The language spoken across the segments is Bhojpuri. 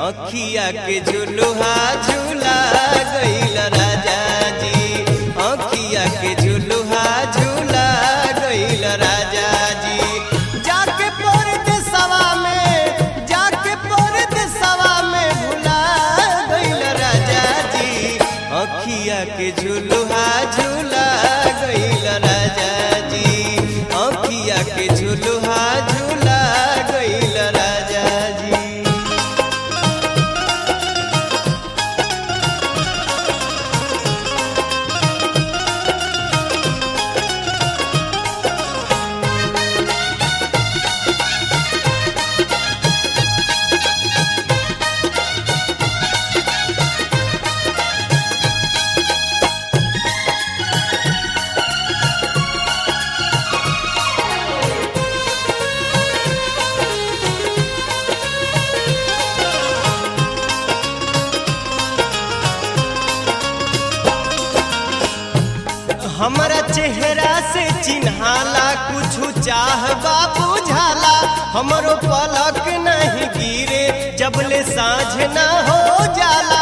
अखिया के झुलुहा झूला गईल राजा जी अखिया के झुलुहा झूला गईल राजा जी जाके परदेसवा में जाके परदेसवा में भुला गईल राजा जी अखिया के झुलुहा झूला गईल राजा जी अखिया के झुलुहा झूला गईल राजा जी हमरा चेहरा से चिन्हाला कुछ चाह बाबू झाला हमरो पलक नहीं गिरे जबले साँझ ना हो जाला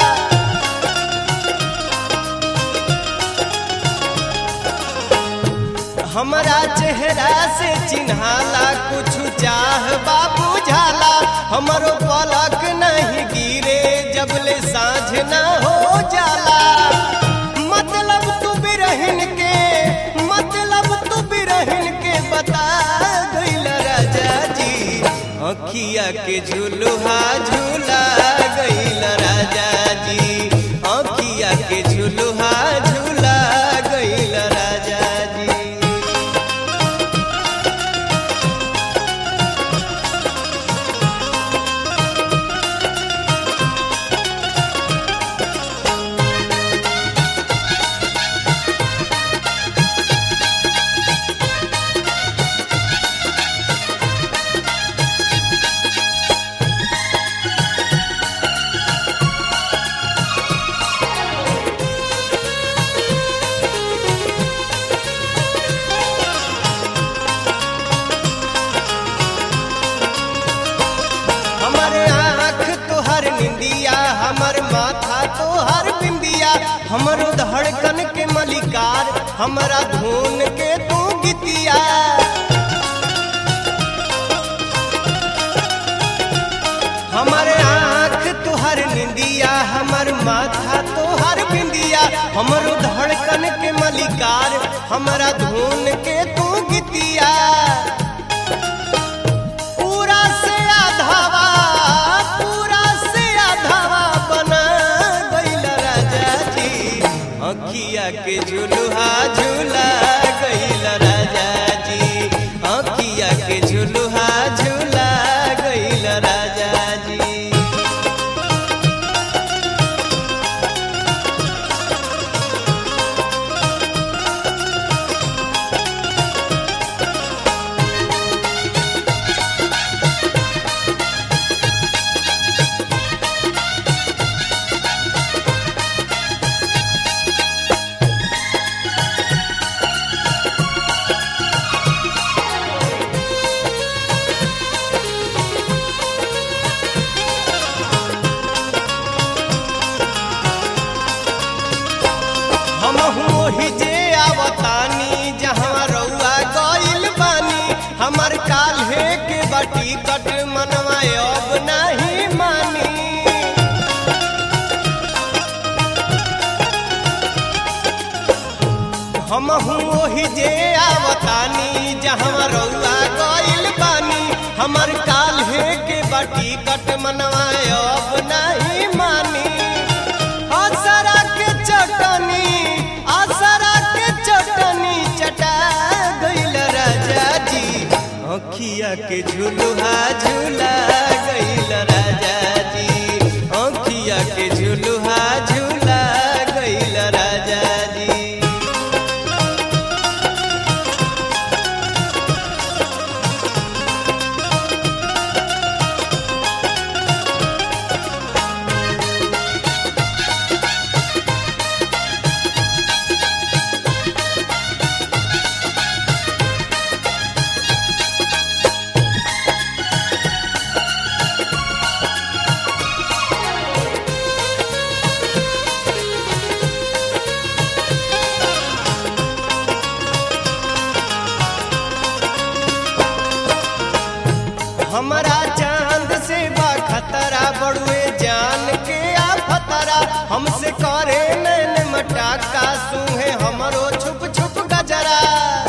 हमरा चेहरा से चिन्हाला कुछ चाह बाबू झाला हमरो पलक नहीं गिरे जबले साँझ ना हो जाला मतलब तू बिरहिन के मतलब तू बिरहिन के बता गईल राजा जी अखिया के झुलुहा झूला गईल राजा जी अखिया के झुलुहा झूला गईल राजा जी हमर आँख तोहर निंदिया हमर माथा तोहर बिंदिया हमरो धड़कन के मलिकार हमरा धुन के तू गीतिया हमर आँख तोहर निंदिया हमर माथा तोहर बिंदिया हमरो धड़कन के मलिकार हमरा धुन के तू गीतिया पूरा से आधावा पूरा से आधावा बना गईल राजा जी अखिया के झुलुहा झूला गईल राजा जी अखिया के झुलुहा झूला गईल राजा जी हम ओही जे आवतानी जहाँ रउआ गइल बानी हमर काल्हे के बाटी कट मनवा अब नहीं मानी हम ओही जे आवतानी जहाँ रउआ गइल बानी हमर काल्हे के बाटी कट मनवा अब नहीं मानी आसरा के चटनी आसरा के चटनी चटा गईल राजा जी अखिया के झुलुहा झूला गईल राजा जी अखिया के झुलुहा झूला गईल राजा जी हमसे करे नैन मटाका सूहे हमरो छुप छुप गजरा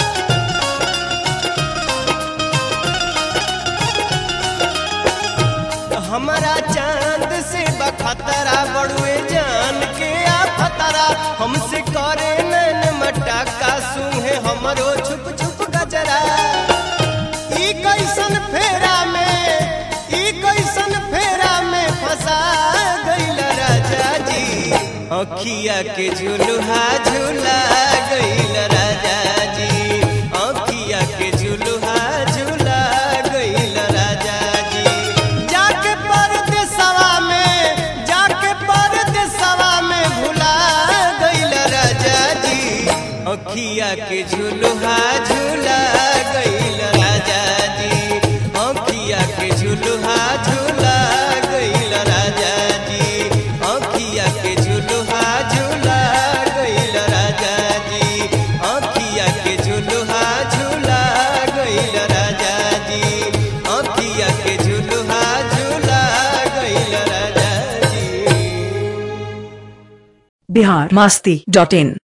हमारा चांद से बखतरा बड़ुए जान के आ फतरा हमसे करे नैन मटाका सूहे हमरो छुप छुप गजरा ई कैसन फेरा में ई कैसन फेरा में फंसा गइल राजा जी अखिया के झुलुहा झुला गइल राजा जी अखिया के झुलुहा झुला गइल राजा जी जाके परदेसवा में जाके परदेसवा में भुला गइल राजा जी अखिया के झुलुहा झुला गइल राजा जी अखिया के झुलुहा झुला गइल राजा जी अखिया के झुलुहा झुला गइल राजा जी अखिया के झुलुहा झुला गइल राजा जी अखिया के झुलुहा झुला गइल राजा जी बिहार मास्ती डॉट इन